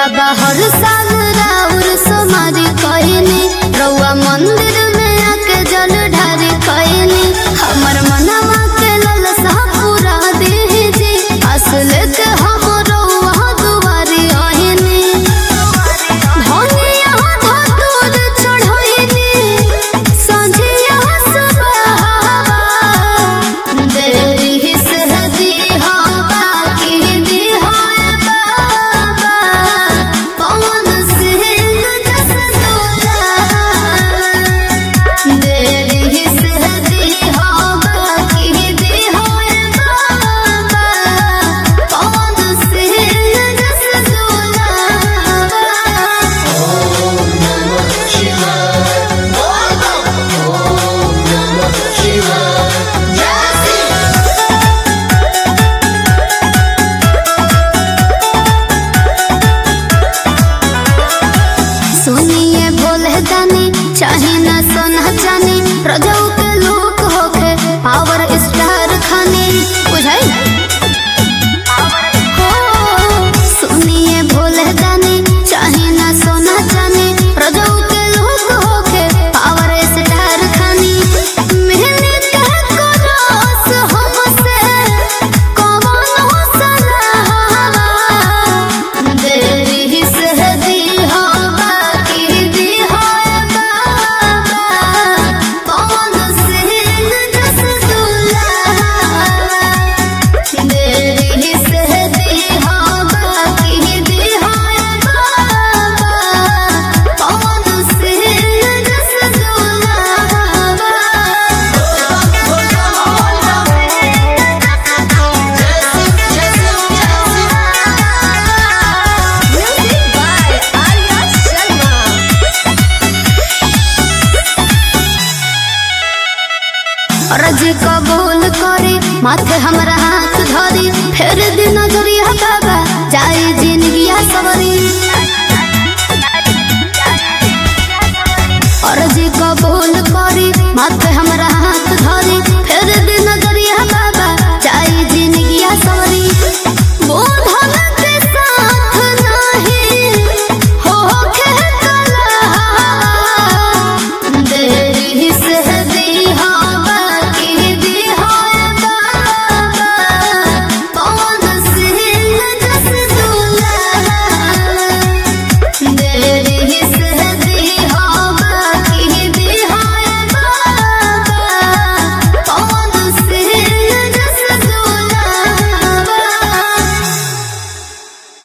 बाबा हर साल राउर सोमारी कहनी रउआ मंदिर में आके जल ढारी कहनी हमर मनवा के ललसा पूरा दीजी असल के हम रउआ दुआरी आहिनी धनिया धतूर चढ़ैनी संझिया सुबह देरी से दिहा बाकी दिहा बाबा पवन सिंह जस दूल्हा देरी से दिहा बाकी दिहा बाबा पवन सिंह जस दूल्हा सुनिए बोले दानी चाहे ना सोना चानी प्रजाओं के लोग होके पावर स्टार खाने बुझाई हो सुनिए बोले दानी चाहे ना सोना चानी प्रजाओं के लोग होके पावर स्टार खानी मेहनत को रोस हमसे कौन हो सलाहवा देरी से दिहा बाकी दिहा बाबा पवन सिंह जस दूल्हा देरी से दिहा बाकी दिहा बाबा पवन सिंह जस दूल्हा Music by Arya Sharma. रज कबूल करी माथे हमरा हाथ धरी फेर दिन नजरिया बाबा जाई जिंदगिया सवरी अर्ज कबूल करी माथे हमरा हाथ